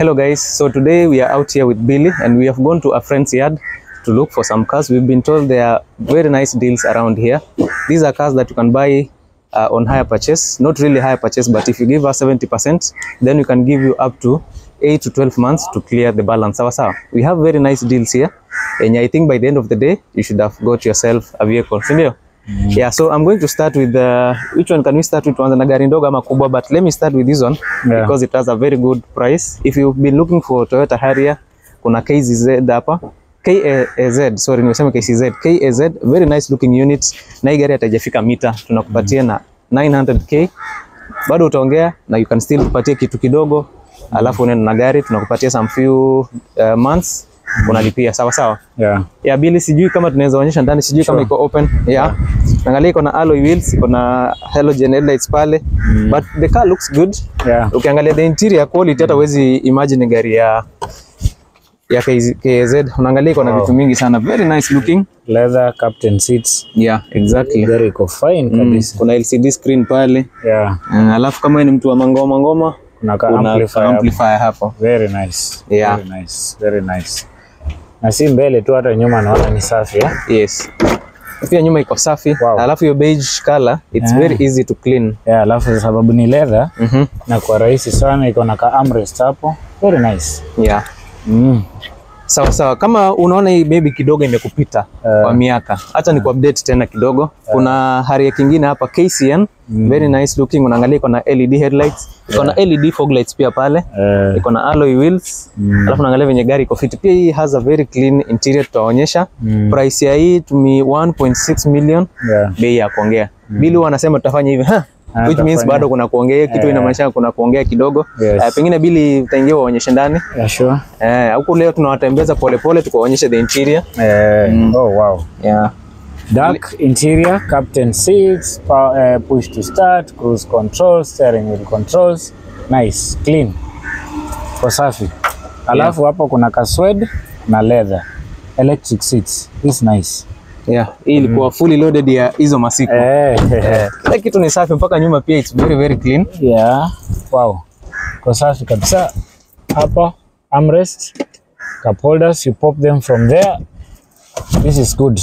Hello guys, so today we are out here with Billy and we have gone to a friend's yard to look for some cars. We've been told there are very nice deals around here. These are cars that you can buy uh, on hire purchase, not really hire purchase, but if you give us 70%, then we can give you up to 8 to 12 months to clear the balance. Sawa sawa. We have very nice deals here and I think by the end of the day, you should have got yourself a vehicle, si ndio? Yeah, so I'm going to start with uh, which one can we start with? Tuanze na gari ndogo ama kubwa, but let me start with this one Yeah. because it has a very good price. If you've been looking for Toyota Harrier, kuna KZZ hapa. KAZ, sorry nimesema KCZ. KAZ, very nice looking unit. Na hii gari hatajafika mita, tunakupatia na 900k. Bado utaongea na you can still kupatia kitu kidogo, alafu unaenda na gari tunakupatia some few uh, months unalipia sawa sawa. Yeah. Ya bili sijui kama tunaweza onyesha ndani, sijui kama Sure. iko open. Yeah. Angalia iko na alloy wheels, iko na halogen headlights pale. But the car looks good. Yeah. Ukiangalia the interior quality hata huwezi imagine gari ya ya KZ, KZ. Unaangalia iko na Wow. vitu mingi sana. Very nice looking. Leather captain seats. Yeah, exactly. Gari iko fine Mm, kabisa. kuna LCD screen pale. Yeah. Uh, alafu kama wewe ni mtu wa mangoma ngoma, Kuna ka kuna amplifier. amplifier hapo. Very nice. Yeah. Very nice. Very nice. Na si mbele tu hata nyuma naona ni safi eh? Yes. Pia nyuma iko safi. Wow. Alafu hiyo beige color, it's Ah. very easy to clean. Yeah, alafu sababu ni leather Mhm. na kwa rahisi sana iko na ka armrest hapo. Very nice. Yeah. Mm. Sawa sawa, kama unaona hii maybe kidogo imekupita Eh. kwa miaka, acha ni update tena kidogo. Kuna Harrier kingine hapa KCN, very nice looking. Unaangalia iko na LED headlights, iko na LED fog lights pia pale, Eh, iko na alloy wheels. Alafu unaangalia venye gari iko fit. Pia hii has a very clean interior, tutaonyesha. Mm. Price ya hii tumi 1.6 million, yeah. bei ya kuongea. Bili wanasema tutafanya hivi, ha? Ah, Which means tutafanya. bado kuna kuongea kitu, Eh. inamaanisha kuna kuongea kidogo. Yes. Eh, pengine bili utaingia waonyeshe ndani. Yeah, sure. Eh, huku leo tunawatembeza polepole tukuwaonyeshe the interior. Eh, oh wow. Yeah. Dark interior, captain seats, power, uh, push to start, cruise control, steering wheel controls. Nice, clean. Kwa safi. Alafu hapo kuna kaswed na leather. Electric seats. This nice. Yeah. Hii ilikuwa fully loaded ya hizo masiku. Eh, Eh, Kila kitu ni safi mpaka nyuma pia it's very very clean. yeah. Wow. Kwa safi kabisa. Hapa armrest, cup holders, you pop them from there. This is good.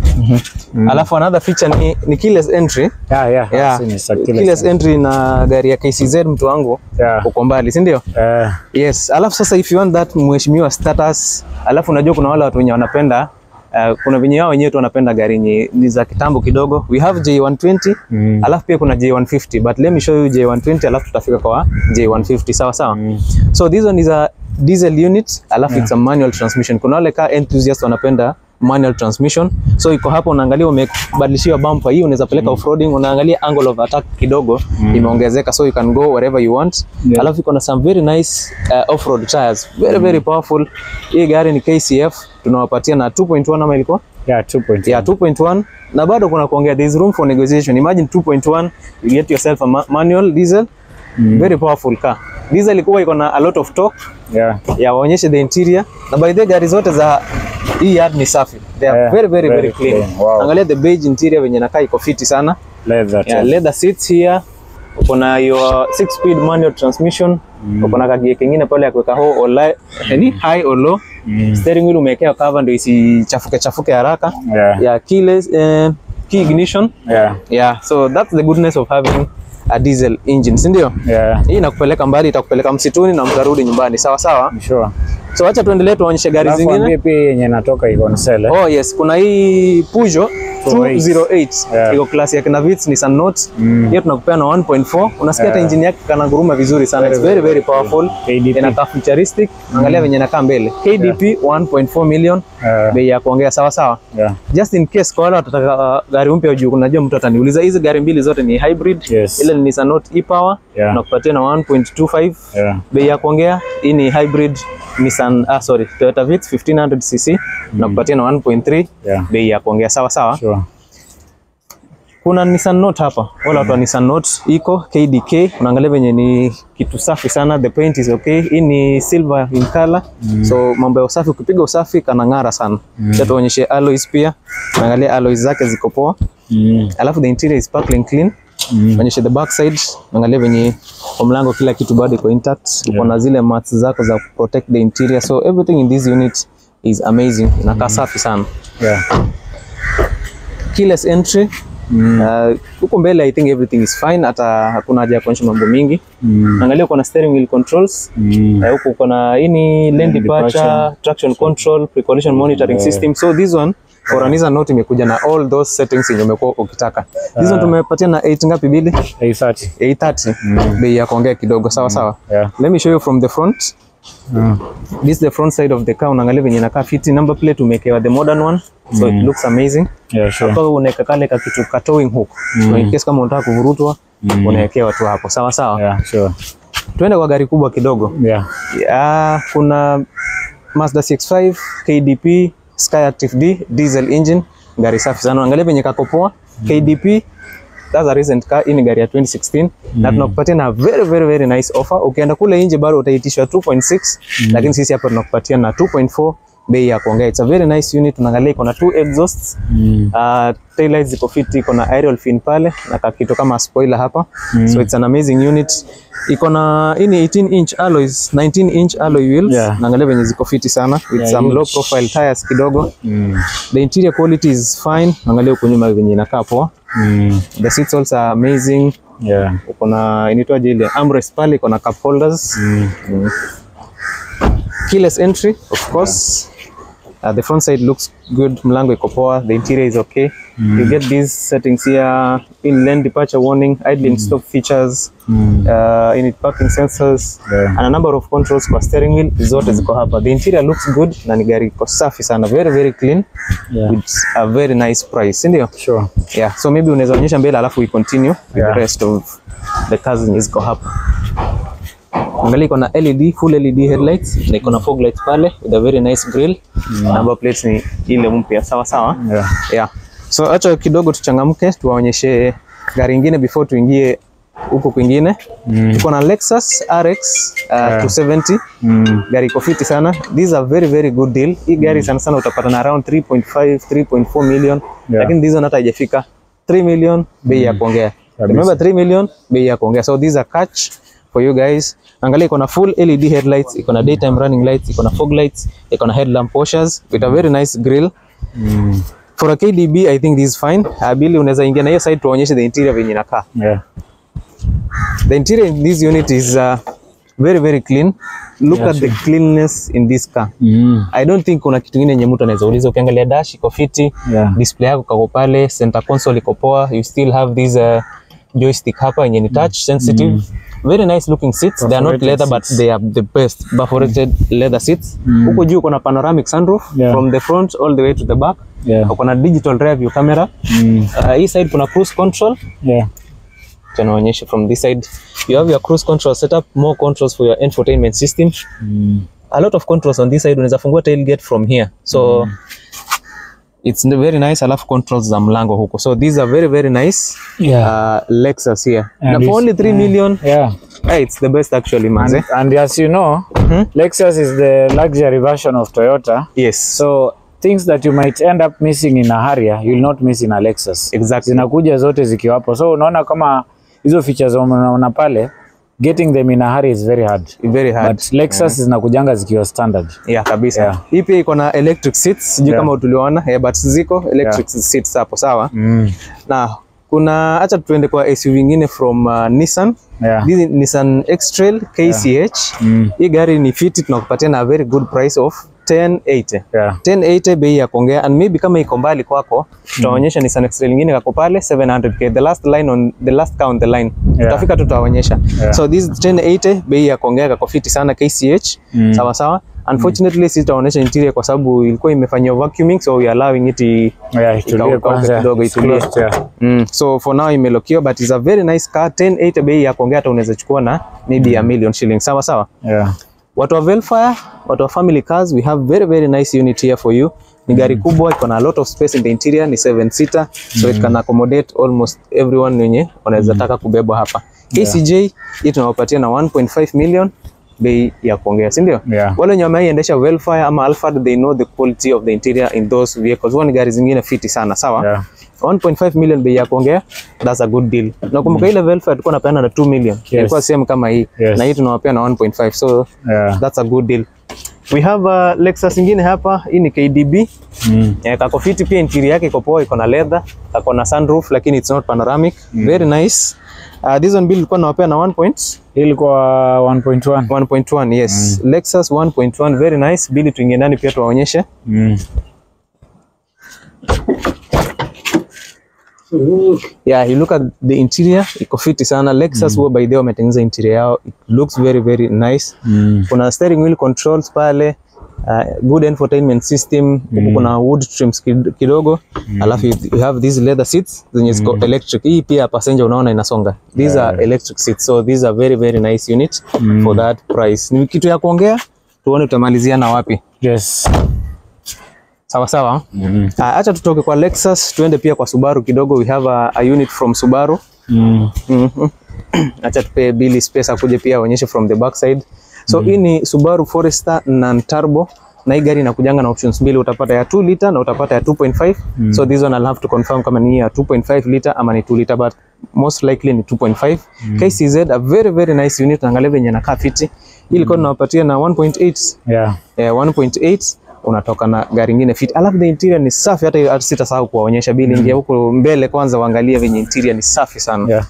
Alafu another feature ni, ni keyless entry. Yeah, yeah. Yeah. I've seen it. Keyless Keyless entry na gari ya KCZ mtu wangu Yeah. uko mbali, si ndio? Eh, Yes. Alafu sasa if you want that mheshimiwa status, alafu unajua kuna wale watu wenye wanapenda Uh, kuna venye wao wenyewe tu wanapenda gari nye, ni za kitambo kidogo. We have J120 Mm. alafu pia kuna J150 but let me show you J120 alafu tutafika kwa J150 sawa sawa. So this one is a diesel unit alafu it's a manual transmission. Kuna wale car enthusiast wanapenda manual transmission. So iko hapo unaangalia umebadilishiwa bumper hii unaweza peleka off-roading, unaangalia angle of attack kidogo imeongezeka so you can go wherever you want. Yeah. Alafu iko na some very nice uh, off-road tires. Very very powerful. Hii gari ni KCF tunawapatia na 2.1 ama ilikuwa? yeah, 2.1. Yeah, 2.1 na bado kuna kuongea, there is room for negotiation. Imagine 2.1 you get yourself a ma manual diesel very powerful car. Diesel ilikuwa iko na a lot of torque Yeah. ya waonyeshe the interior, na by the way, gari zote za hii yard ni safi, they are Yeah, very very very, very clean. clean. Wow. Angalia the beige interior venye nakaa iko fiti sana. Leather. Yeah, too. leather seats here. Uko na your 6 speed manual transmission. Uko na kagie kingine pale ya kuweka ho or li- yani high or low. Steering wheel umewekea cover ndio isichafuke chafuke haraka. Yeah. Yeah, keyless eh, key ignition. Yeah. Yeah, so that's the goodness of having a diesel engine, si ndio? Yeah. Hii inakupeleka mbali, itakupeleka msituni na mtarudi nyumbani, sawa sawa. Sure. So acha tuendelee tuonyeshe gari Alafu zingine. ambie pia yenye natoka iko on sale. eh? Oh yes, kuna hii Peugeot 208 Yeah. iko klasi ya kina Vitz Nissan Note. Mm. Hiyo tunakupea na 1.4. Unasikia hata Yeah. engine yake kana guruma vizuri sana. Very, It's very very powerful. KDP. Inakaa futuristic. Angalia venye inakaa mbele. KDP 1.4 million. Yeah. Bei ya kuongea sawa sawa. Yeah. Just in case kwa wale watataka uh, gari mpya juu, unajua mtu ataniuliza hizi gari mbili zote ni hybrid. Yes. Ile ni Nissan Note e-Power Yeah. nakupatia na 1.25 Yeah. bei ya kuongea. Hii ni hybrid Nissan, ah, sorry, Toyota Vitz 1500 cc nakupatia na 1.3 Yeah. bei ya kuongea sawa sawa. Sure. Kuna Nissan Note hapa, wala watu wa Nissan Note iko KDK, unaangalia venye ni kitu safi sana, the paint is okay. Hii ni silver in color, so mambo ya usafi, ukipiga usafi kanang'ara sana. Acha tuonyeshe alloys pia, unaangalia alloys zake ziko poa, Mm. alafu the interior is sparkling clean. Mm. onyeshe the back side, angalia venye kwa mlango kila kitu bado iko intact. Uko na zile mats zako za protect the interior, so everything in this unit is amazing, inakaa safi sana. Yeah. Keyless entry Uh, huko mbele I think everything is fine, hata hakuna haja ya kuonyesha mambo mingi. Mm. Angalia uko na steering wheel controls Mm. Eh, huku uko na hii ni lane departure, departure. traction control, pre-collision monitoring system. So this one for an Nissan Note imekuja na all those settings yenye umekuwa ukitaka. This one tumepatia na 8 ngapi bili? 830. 830. Bei ya kuongea kidogo sawa sawa. Yeah. Let me show you from the front. Mm. This is the front side of the car. Unaangalia venye inakaa fiti. Number plate umewekewa the modern one. So it looks amazing. Yeah, sure. Hapa unaweka kale ka kitu ka towing hook. So in case kama unataka kuvurutwa unawekewa tu hapo. Sawa sawa. Yeah, sure. Tuende kwa gari kubwa kidogo. Yeah. Ya, kuna Mazda CX-5 KDP Sky Active D diesel engine, gari safi sana. Angalia venye kako poa. KDP that's a recent car. Hii ni gari ya 2016 na tunakupatia na very very very nice offer. Ukienda kule nje bado utaitishwa 2.6 lakini sisi hapa tunakupatia na 2.4 bei ya kuongea. It's a very nice unit. Unaangalia iko na two exhausts Mm. Uh, taillights ziko fiti, iko na aerial fin pale na kakitu kama spoiler hapa so it's an amazing unit. Iko na hii ni 18 inch alloys, 19 inch alloy wheels. Yeah. Naangalia venye ziko fiti sana with Yeah, some huge. low profile tires kidogo. Mm. The interior quality is fine. Angalia huko nyuma venye inakaa poa. Mm. The seats also are amazing. Yeah. Uko na inaitwaje ile armrest pale, iko na cup holders. Mm. Keyless entry of course. Uh, the front side looks good, mlango iko poa, the interior is okay. You get these settings here in lane departure warning, idling stop features, Mm. uh, in parking sensors Yeah. and a number of controls kwa steering wheel zote ziko hapa. The interior looks good na ni gari iko safi sana, very very clean Yeah. with a very nice price, si ndio? Sure. Yeah, so maybe unaweza onyesha mbele alafu we continue with Yeah. the rest of the cars zenye ziko hapa. Angalia iko na LED, full LED headlights na iko na fog lights pale with a very nice grill. Number plates ni ile mpya sawa sawa. Yeah. Yeah. So acha kidogo tuchangamke tuwaonyeshe gari ingine before tuingie huko kwingine. Mm. Tuko na Lexus RX uh, 270 Mm. gari iko fiti sana. This is a very very good deal. Hii gari sana sana utapata na around 3.5 3.4 million. Yeah. Lakini this one hata haijafika 3 million bei ya kuongea. Remember 3 million bei ya kuongea. So these are catch for you guys. Angalia iko na full LED headlights, iko na daytime running lights, iko na fog lights, iko na headlamp washers with a very nice grill. Mm. For a KDB I think this is fine. Uh, Billy unaweza ingia na hiyo side tuonyeshe the interior venye inakaa. Yeah. The interior in this unit is uh, very very clean. Look Yeah, at the cleanness in this car. Mm. I don't think kuna kitu kingine yenye mtu anaweza uliza. Ukiangalia dash iko fiti, Yeah. display yako kako pale, center console iko poa, you still have this uh, joystick hapa yenye ni touch sensitive. Very nice looking seats. They are not Perforated leather but seats. they are the best perforated leather seats. Huko juu kuna panoramic sunroof Yeah. from the front all the way to the back. Yeah. Kuna digital rear view camera. Mm. Uh, hii side kuna cruise control. Yeah. Tunaonyesha from this side. You have your cruise control setup, more controls for your infotainment system. Mm. a lot of controls on this side unaweza fungua tailgate from here so it's very nice alafu controls za mlango huko so these are very very nice Yeah. uh, Lexus here And na for it's- only 3 million Yeah. hey, it's the best actually manze And, and as you know, Lexus is the luxury version of Toyota. yes So things that you might end up missing in a Harrier, you'll not miss in a Lexus. exactly Zinakuja zote zikiwapo. So unaona kama hizo features unaona pale, getting them in a hurry is very hard. very hard But Lexus zinakujanga zikiwa standard. yeah kabisa Yeah. hii pia iko na electric seats sijui Yeah. kama tuliona yeah, but ziko electric seats hapo sawa Mm. na kuna acha tuende kwa SUV ingine from uh, Nissan Yeah. This is Nissan X-Trail KCH Mm. hii gari ni fiti tunakupatia na a very good price of 1080 Yeah. 1080 bei ya kuongea and maybe kama iko mbali kwako tutaonyesha Nissan X-Trail nyingine kako pale 700k the last line on the last car on the line Yeah. tutafika tu tutaonyesha Yeah. so this 1080 bei ya kuongea kako fiti sana KCH Mm. sawa sawa unfortunately sisi tutaonyesha interior kwa sababu ilikuwa imefanywa vacuuming so we are allowing it i- Yeah, itulie Ikauka kwanza. kidogo, It's itulie. closed, yeah. Mm, so for now imelokiwa but it's a very nice car 1080 bei ya kuongea hata unaweza chukua na maybe a million shillings sawa sawa Yeah. watu wa Velfire, watu wa family cars, we have very very nice unit here for you. Ni gari kubwa, iko na a lot of space in the interior, ni 7 seater, so it can accommodate almost everyone wenye wanaweza taka kubebwa hapa. KCJ hii tunawapatia na 1.5 million bei ya kuongea, si ndio? Yeah. Wale wenye wameiendesha Velfire ama Alphard, they know the quality of the interior in those vehicles. Huwa ni gari zingine fiti sana, sawa? Yeah. 1.5 million bei ya kuongea that's a good deal nakumbuka ile Velfare tulikuwa napeana na 2 million ilikuwa same kama hii Yes. na hii tunawapea na 1.5 so Yeah. that's a good deal we have a Lexus ingine hapa hii ni KDB Mm. Eh, kako fiti pia interior yake iko poa, iko na leather, kako na sunroof lakini it's not panoramic. Very nice. Uh, this one bill ilikuwa nawapea na 1 point Hii ilikuwa 1.1. 1.1 yes. Lexus 1.1 very nice. Bili tuingie ndani pia tuwaonyeshe. Mm. Yeah, you look at the interior, iko fiti sana. Lexus huwa by the way wametengeneza interior yao. It looks very very nice. Mm. Kuna steering wheel controls pale. Uh, good infotainment system huku kuna wood trims kid- kidogo alafu you you have these leather seats zenye ziko electric hii pia passenger unaona inasonga these are electric seats so these are very very nice unit for that price ni kitu ya kuongea tuone tutamalizia na wapi Yes. sawa sawa Mm. Ah, acha tutoke kwa Lexus tuende pia kwa Subaru kidogo we have a, a unit from Subaru Mm. Mhm. acha tupe Billy space akuje pia aonyeshe from the back side so hii ni Subaru Forester non turbo na hii gari inakujanga na options mbili utapata ya 2 liter na utapata ya 2.5 so this one I'll have to confirm kama ni ya 2.5 liter ama ni 2 liter but most likely ni 2.5 KCZ a very very nice unit angalia venye inakaa fiti hii ilikuwa tunawapatia na 1.8 Yeah. eh, 1.8 unatoka na gari ingine fit. Alafu the interior ni safi, hata hata sitasahau kuwaonyesha bili. Ingia huko mbele kwanza, uangalie venye interior ni safi sana. Yeah.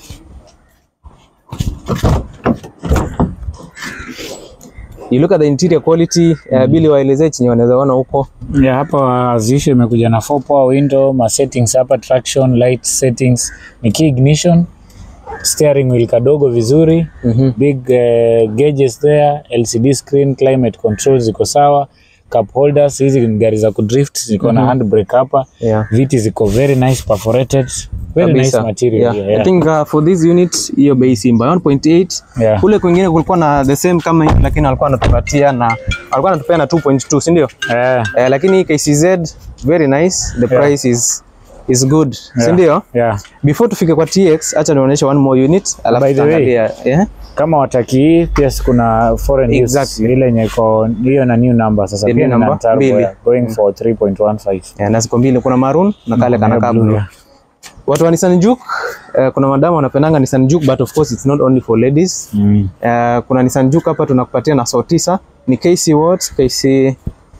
You look at the interior quality uh, bili waelezee chenye wanaweza ona huko. Yeah, hapa azisho imekuja na 4 power window, ma settings hapa traction, light settings, ni key ignition, steering wheel kadogo vizuri, big uh, gauges there, LCD screen, climate control ziko sawa, cup holders, hizi ni gari za kudrift ziko na handbrake hapa. Yeah. Viti ziko very nice perforated, very nice Kabisa. material Yeah. here, I yeah. think uh, for this unit hiyo bei Simba 1.8 Yeah. kule kwingine kulikuwa na the same kama hii, lakini walikuwa wanatupatia na walikuwa wanatupea na 2.2 si ndio? Eh, Eh, lakini hii KCZ very nice, the price is is good si yeah, ndio? yeah. Before tufike kwa TX, acha nionyeshe one more unit alafu By the way, tutaangalia yeah. kama wataki hii pia si kuna foreign Exactly. use ile yenye iko hiyo na new number sasa The pia new ni number, turbo, mbili. yeah, going for 3.15 Yeah, na ziko mbili, kuna maroon na kale kana Yeah, blue. blue, yeah. Watu wa Nissan Juke, uh, kuna madamu wanapendanga Nissan Juke but of course it's not only for ladies. Mm. Uh, kuna Nissan Juke hapa tunakupatia na so tisa ni KC what? KC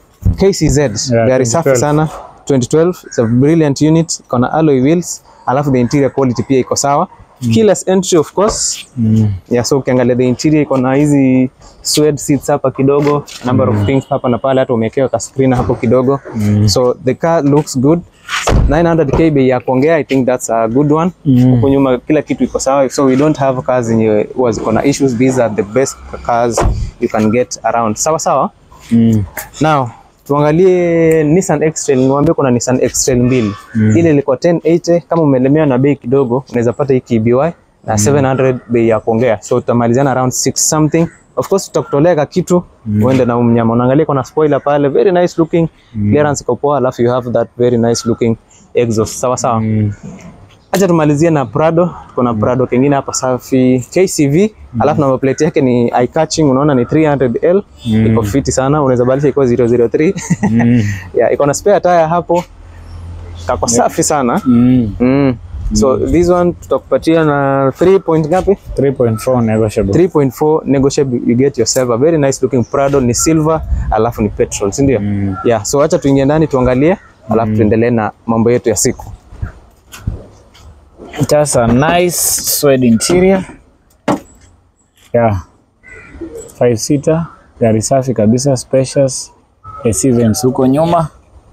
KCZ. Yeah, Gari safi 2012. sana. 2012 it's a brilliant unit, iko na alloy wheels, alafu the interior quality pia iko sawa. Keyless entry of course. Mm. Yeah, so ukiangalia the interior iko na hizi suede seats hapa kidogo, number of things hapa na pale, hata umewekewa ka screen hapo kidogo. So the car looks good. 900k bei ya kuongea, I think that's a good one. Huko nyuma kila kitu iko sawa, so we don't have cars zenye huwa ziko na issues. These are the best cars you can get around. Sawa sawa. Mm. Now tuangalie Nissan X-Trail. Niwaambie kuna Nissan X-Trail mbili. Ile ilikuwa 1080 kama umelemewa na bei kidogo, unaweza pata hii KBY na 700 bei ya kuongea. So tutamalizana around 6 something. Of course tutakutolea ka kitu uende na mnyama. Unaangalia kuna spoiler pale, very nice looking. Clearance iko poa, alafu you have that very nice looking exhaust. Sawa sawa. Mm. Acha tumalizie na Prado. Kuna Prado kingine hapa safi KCV, alafu number plate yake ni eye catching, unaona ni 300L. Iko fiti sana, unaweza badilisha ikuwa 003. Mm. yeah, iko na spare tire hapo. Kako safi sana. Mm. Mm. So this one tutakupatia na 3 point ngapi? 3.4 negotiable. 3.4 negotiable you get yourself a very nice looking Prado ni silver alafu ni petrol, si ndio? Mm. Yeah, so acha tuingie ndani tuangalie alafu tuendelee na mambo yetu ya siku. It has a nice suede interior. Yeah. Five seater, gari safi kabisa, spacious. AC vents huko nyuma.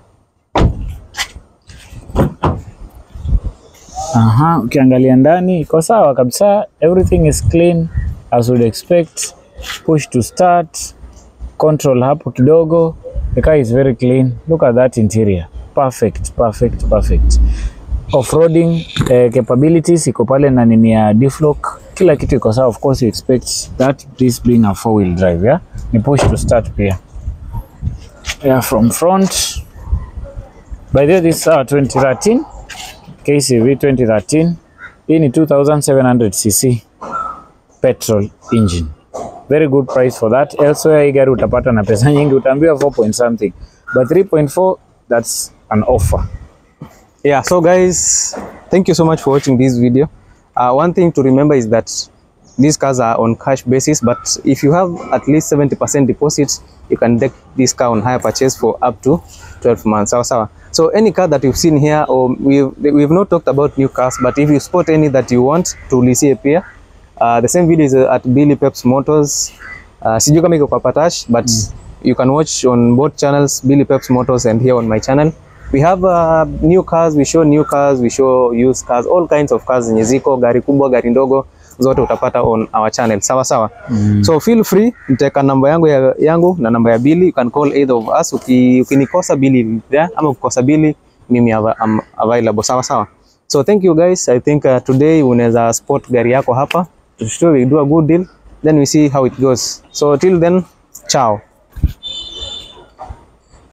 Aha, ukiangalia ndani iko sawa kabisa. Everything is clean as would expect. Push to start. Control hapo kidogo. The car is very clean. Look at that interior. Perfect, perfect, perfect off-roading eh, capabilities iko pale na nini ya deflock, kila kitu iko sawa. Of course you expect that this being a four wheel drive yeah? ni push to start pia yeah, from front by the way this is our 2013 KCV 2013 hii ni 2700cc petrol engine very good price for that elsewhere hii gari utapata na pesa nyingi utaambiwa 4 point something but 3.4 that's an offer yeah so guys thank you so much for watching this video uh, one thing to remember is that these cars are on cash basis but if you have at least 70% deposit you can take this car on hire purchase for up to 12 months sawa sawa so any car that you've seen here or we've, we've not talked about new cars but if you spot any that you want tuulizie pia uh, the same video is uh, at Billy Peps Motors uh, sijui kama iko kwa Patash but you can watch on both channels Billy Peps Motors and here on my channel we have uh, new cars we show new cars we show used cars all kinds of cars zenye ziko gari kubwa gari ndogo zote utapata on our channel sawa sawa mm. so feel free nitaweka namba yangu ya, yangu na namba ya Billy you can call either of us Uki, ukinikosa Billy will be there ama ukikosa Billy mimi ava- am available sawa sawa so thank you guys i think uh, today unaweza spot gari yako hapa to show we do a good deal then we see how it goes so till then ciao